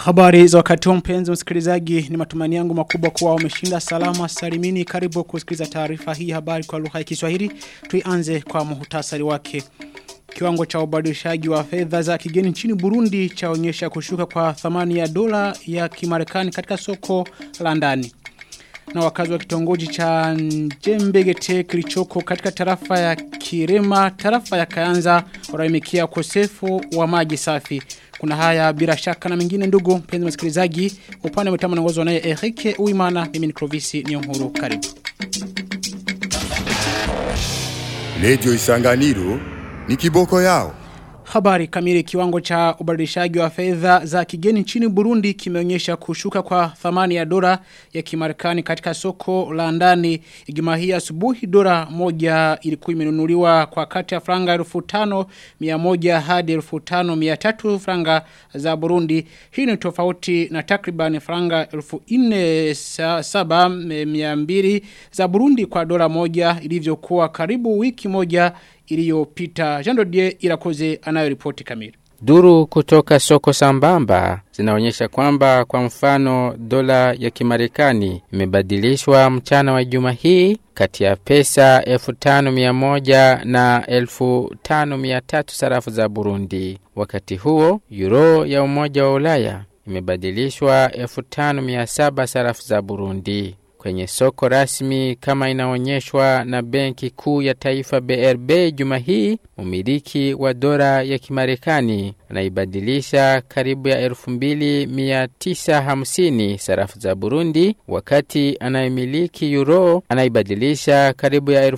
Habari za wakati huu mpenzi msikilizaji ni matumani yangu makubwa kuwa umeshinda salama salimini karibu kusikiliza taarifa hii habari kwa lugha ya Kiswahili tuianze kwa muhtasari wake Kiwango cha ubadilishaji wa fedha za kigeni nchini Burundi chaonyesha kushuka kwa thamani ya dola ya Kimarekani katika soko la ndani na wakazi wa kitongoji cha Njembegete kilichoko katika tarafa ya Kirema, tarafa ya Kayanza wanaimikia ukosefu wa maji safi. Kuna haya bila shaka na mengine ndugu mpenzi msikilizaji, upande mtama naongozwa naye Erike Uimana, mimi ni Clovis Nyonguru, karibu. Radio Isanganiro ni kiboko yao. Habari kamili kiwango cha ubadilishaji wa fedha za kigeni nchini Burundi kimeonyesha kushuka kwa thamani ya dola ya Kimarekani katika soko la ndani. Ijumaa hii asubuhi dola moja ilikuwa imenunuliwa kwa kati ya franga 1500 hadi 1500 franga za Burundi. Hii ni tofauti na takriban franga 4700 za Burundi kwa dola moja ilivyokuwa karibu wiki moja iliyopita. Jean Dodier Irakoze anayo ripoti kamili. Duru kutoka soko sambamba zinaonyesha kwamba kwa mfano dola ya kimarekani imebadilishwa mchana wa juma hii kati ya pesa 5100 na 5300 sarafu za Burundi. Wakati huo euro ya umoja wa Ulaya imebadilishwa 5700 sarafu za Burundi kwenye soko rasmi kama inaonyeshwa na benki kuu ya taifa BRB juma hii, umiliki wa dola ya Kimarekani anaibadilisha karibu ya 2950 sarafu za Burundi, wakati anayemiliki euro anaibadilisha karibu ya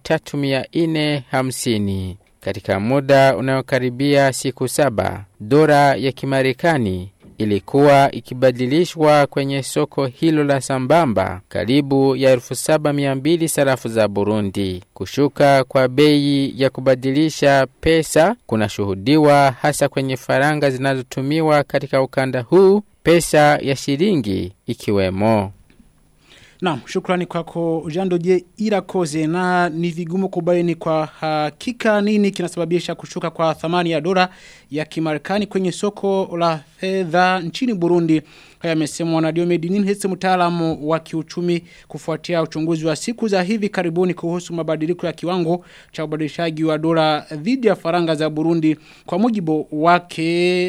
3450 katika muda unaokaribia siku saba. Dola ya Kimarekani ilikuwa ikibadilishwa kwenye soko hilo la sambamba karibu ya 7200 sarafu za Burundi. Kushuka kwa bei ya kubadilisha pesa kunashuhudiwa hasa kwenye faranga zinazotumiwa katika ukanda huu, pesa ya shilingi ikiwemo. Naam, shukrani kwako Jandoje Irakoze na ni vigumu kubaini kwa hakika nini kinasababisha kushuka kwa thamani ya dola ya Kimarekani kwenye soko la fedha nchini Burundi. Haya yamesemwa na Diomedi Ninhese mtaalamu wa kiuchumi kufuatia uchunguzi wa siku za hivi karibuni kuhusu mabadiliko ya kiwango cha ubadilishaji wa dola dhidi ya faranga za Burundi. Kwa mujibu wake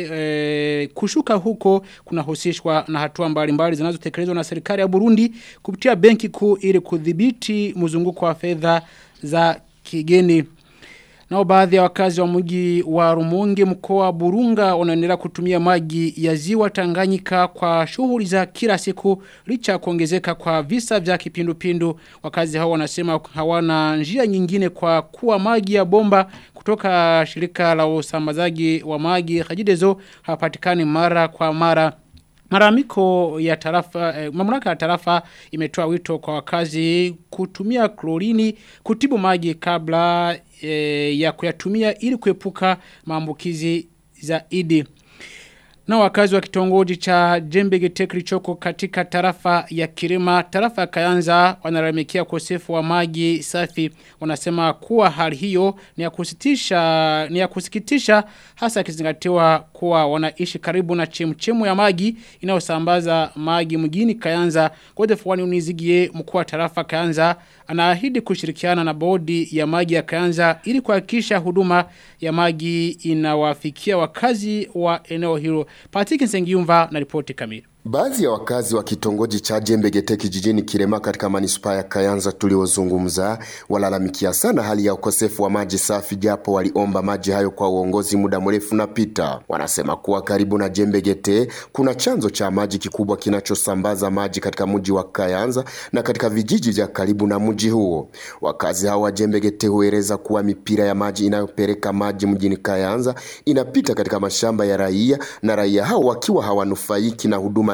e, kushuka huko kunahusishwa na hatua mbalimbali zinazotekelezwa na serikali ya Burundi kupitia benki kuu ili kudhibiti mzunguko wa fedha za kigeni. Nao baadhi ya wakazi wa mji wa Rumonge mkoa wa Burunga wanaendelea kutumia maji ya ziwa Tanganyika kwa shughuli za kila siku licha ya kuongezeka kwa visa vya kipindupindu. Wakazi hao wanasema hawana njia nyingine kwa kuwa maji ya bomba kutoka shirika la usambazaji wa maji Hajidezo hapatikani mara kwa mara. Maramiko ya tarafa, eh, mamlaka ya tarafa imetoa wito kwa wakazi kutumia klorini kutibu maji kabla eh, ya kuyatumia ili kuepuka maambukizi zaidi. Na wakazi wa kitongoji cha Jembegete kilichoko katika tarafa ya Kirima, tarafa ya Kayanza wanaramikia ukosefu wa maji safi. Wanasema kuwa hali hiyo ni ya kusitisha ni ya kusikitisha hasa kizingatiwa kuwa wanaishi karibu na chemchemu ya maji inayosambaza maji mjini Kayanza. Godefwani unizigie mkuu wa tarafa Kayanza anaahidi kushirikiana na bodi ya maji ya Kayanza ili kuhakikisha huduma ya maji inawafikia wakazi wa eneo hilo. Patrick Nsengiumva na ripoti kamili. Baadhi ya wakazi wa kitongoji cha Jembegete kijijini Kirema katika manispaa ya Kayanza tuliozungumza walalamikia sana hali ya ukosefu wa maji safi, japo waliomba maji hayo kwa uongozi muda mrefu na pita. Wanasema kuwa karibu na Jembegete kuna chanzo cha maji kikubwa kinachosambaza maji katika mji wa Kayanza na katika vijiji vya karibu na mji huo. Wakazi hao wa Jembegete hueleza kuwa mipira ya maji inayopeleka maji mjini Kayanza inapita katika mashamba ya raia na raia hao wakiwa hawanufaiki na huduma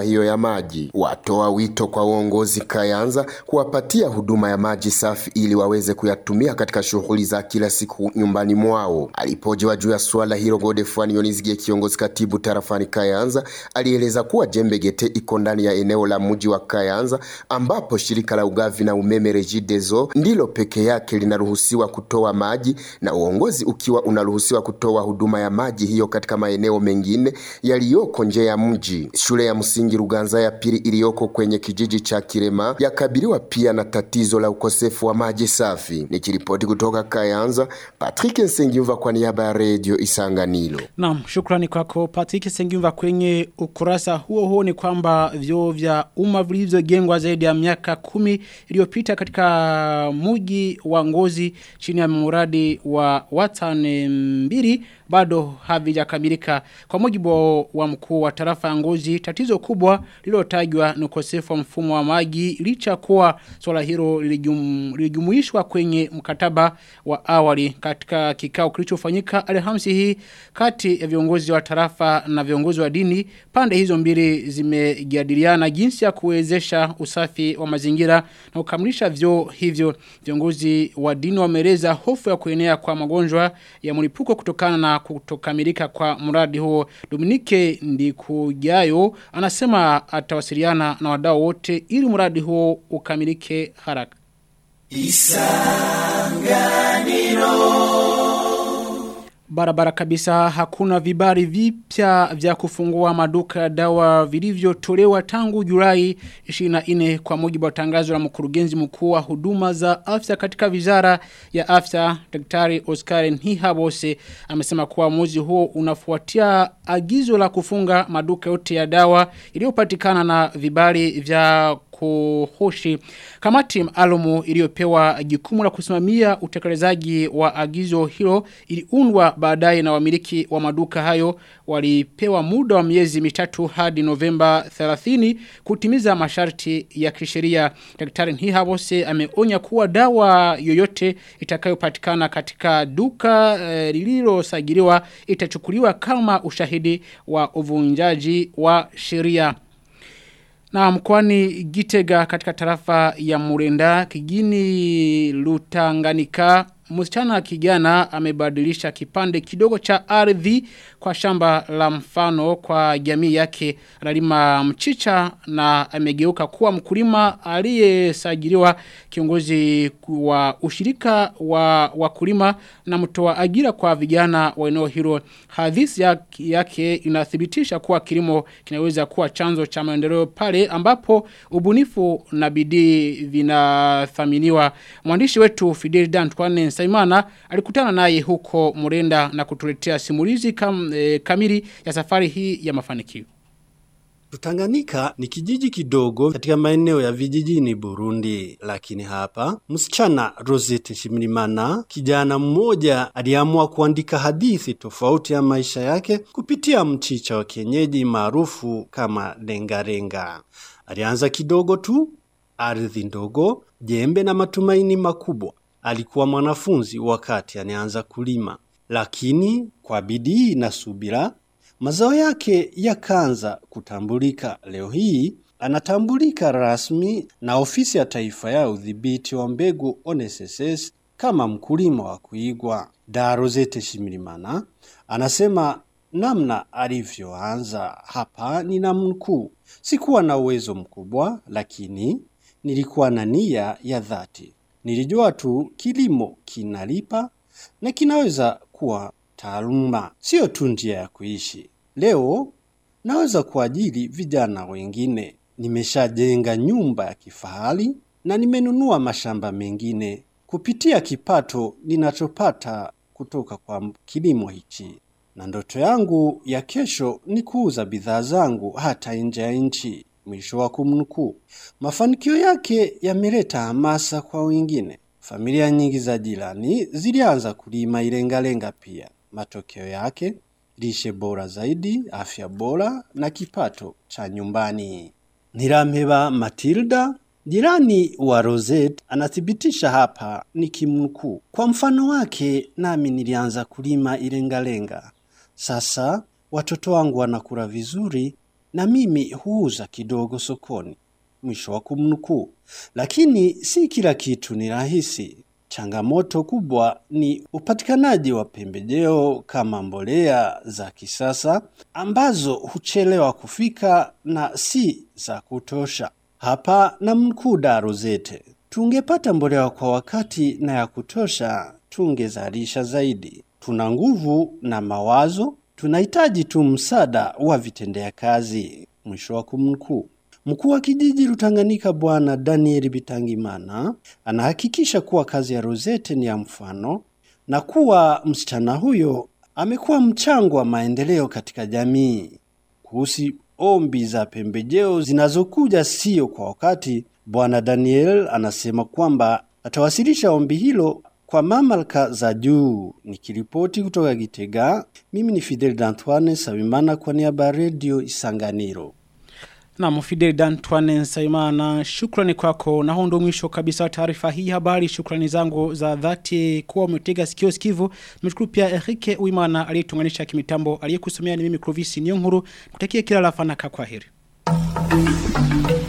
hiyo ya maji. Watoa wito kwa uongozi Kayanza kuwapatia huduma ya maji safi ili waweze kuyatumia katika shughuli za kila siku nyumbani mwao. Alipojiwa juu ya suala hilo, Godefroid Yonizgie, kiongozi katibu tarafani Kayanza, alieleza kuwa Jembe Gete iko ndani ya eneo la mji wa Kayanza ambapo shirika la ugavi na umeme Regideso ndilo peke yake linaruhusiwa kutoa maji na uongozi ukiwa unaruhusiwa kutoa huduma ya maji hiyo katika maeneo mengine yaliyoko nje ya mji. Shule ya msingi Ruganza ya pili iliyoko kwenye kijiji cha Kirema yakabiliwa pia na tatizo la ukosefu wa maji safi. Nikiripoti kutoka Kayanza, Patrick Nsengiumva kwa niaba ya Radio Isanganiro. Naam, shukrani kwako Patrick Sengiumva kwenye ukurasa huo huo ni kwamba vyoo vya umma vilivyojengwa zaidi ya miaka kumi iliyopita katika muji wa Ngozi chini ya mradi wa Watane mbili bado havijakamilika. Kwa mujibu wa mkuu wa tarafa ya Ngozi, tatizo kubwa lililotajwa ni ukosefu wa mfumo wa maji licha kuwa swala hilo lilijum, lilijumuishwa kwenye mkataba wa awali katika kikao kilichofanyika Alhamisi hii kati ya viongozi wa tarafa na viongozi wa dini. Pande hizo mbili zimejadiliana jinsi ya kuwezesha usafi wa mazingira na kukamilisha vyoo hivyo. Viongozi wa dini wameeleza hofu ya kuenea kwa magonjwa ya mlipuko kutokana na kutokamilika kwa mradi huo. Dominike Ndikujayo anasema atawasiliana na wadau wote ili mradi huo ukamilike haraka. Barabara kabisa hakuna vibari vipya vya kufungua maduka ya dawa vilivyotolewa tangu Julai 24 kwa mujibu wa tangazo la mkurugenzi mkuu wa huduma za afya katika wizara ya afya Daktari Oscar Nhihabose amesema kuwa mwezi huo unafuatia agizo la kufunga maduka yote ya dawa iliyopatikana na vibari vya kuhoshi. Kamati maalumu iliyopewa jukumu la kusimamia utekelezaji wa agizo hilo iliundwa baadaye na wamiliki wa maduka hayo walipewa muda wa miezi mitatu hadi Novemba 30 kutimiza masharti ya kisheria. Daktari Nhihabose ameonya kuwa dawa yoyote itakayopatikana katika duka eh, lililosajiliwa itachukuliwa kama ushahidi wa uvunjaji wa sheria. Na mkwani Gitega katika tarafa ya Murenda kijini Lutanganika msichana kijana amebadilisha kipande kidogo cha ardhi kwa shamba la mfano kwa jamii yake analima mchicha na amegeuka kuwa mkulima aliyesajiliwa kiongozi wa ushirika wa wakulima na mtoa ajira kwa vijana wa eneo hilo hadithi yake, yake inathibitisha kuwa kilimo kinaweza kuwa chanzo cha maendeleo pale ambapo ubunifu na bidii vinathaminiwa mwandishi wetu Fidel Dantwane Saimana alikutana naye huko Murenda na kutuletea simulizi kam, e, kamili ya safari hii ya mafanikio. Tanganyika ni kijiji kidogo katika maeneo ya vijijini Burundi, lakini hapa msichana Rosette Shimirimana, kijana mmoja aliamua kuandika hadithi tofauti ya maisha yake kupitia mchicha wa kienyeji maarufu kama lengalenga. Alianza kidogo tu, ardhi ndogo, jembe na matumaini makubwa. Alikuwa mwanafunzi wakati anaanza kulima, lakini kwa bidii na subira mazao yake yakaanza kutambulika. Leo hii anatambulika rasmi na ofisi ya taifa ya udhibiti wa mbegu ONSS kama mkulima wa kuigwa. Darozete Shimirimana anasema namna alivyoanza hapa ni namnukuu, sikuwa na uwezo mkubwa, lakini nilikuwa na nia ya dhati. Nilijua tu kilimo kinalipa na kinaweza kuwa taaluma, sio tu njia ya kuishi. Leo naweza kuajiri vijana wengine. Nimeshajenga nyumba ya kifahari na nimenunua mashamba mengine kupitia kipato ninachopata kutoka kwa kilimo hichi. Na ndoto yangu ya kesho ni kuuza bidhaa zangu hata nje ya nchi. Mwisho wa kumnukuu. Mafanikio yake yameleta hamasa kwa wengine. Familia nyingi za jirani zilianza kulima ilengalenga pia. Matokeo yake lishe bora zaidi, afya bora na kipato cha nyumbani. Nirampeba Matilda Jirani wa Rosette anathibitisha hapa ni kimnukuu. Kwa mfano wake nami nilianza kulima ilengalenga. Sasa watoto wangu wanakula vizuri na mimi huuza kidogo sokoni. Mwisho wa kumnukuu. Lakini si kila kitu ni rahisi. Changamoto kubwa ni upatikanaji wa pembejeo kama mbolea za kisasa ambazo huchelewa kufika na si za kutosha. Hapa na mkuu Daruzete. Tungepata mbolea kwa wakati na ya kutosha, tungezalisha zaidi. Tuna nguvu na mawazo, tunahitaji tu msaada wa vitendea kazi. Mwisho wa kumnukuu. Mkuu wa kijiji Rutanganika Bwana Daniel Bitangimana anahakikisha kuwa kazi ya Rosette ni ya mfano na kuwa msichana huyo amekuwa mchango wa maendeleo katika jamii. Kuhusu ombi za pembejeo zinazokuja sio kwa wakati, Bwana Daniel anasema kwamba atawasilisha ombi hilo kwa mamlaka za juu. Nikiripoti kutoka Gitega, mimi ni Fidel D'Antoine Sabimana kwa niaba ya Radio Isanganiro. Na mfidel Dantuane Nsaimana, shukrani kwako. Na huo ndo mwisho kabisa wa taarifa hii habari. Shukrani zangu za dhati kuwa umetega sikio sikivu. Nimeshukuru pia Erike Uimana aliyetunganisha kimitambo, aliyekusomea ni mimi Clovis Nyonguru. Nikutakie kila la fanaka kwa heri.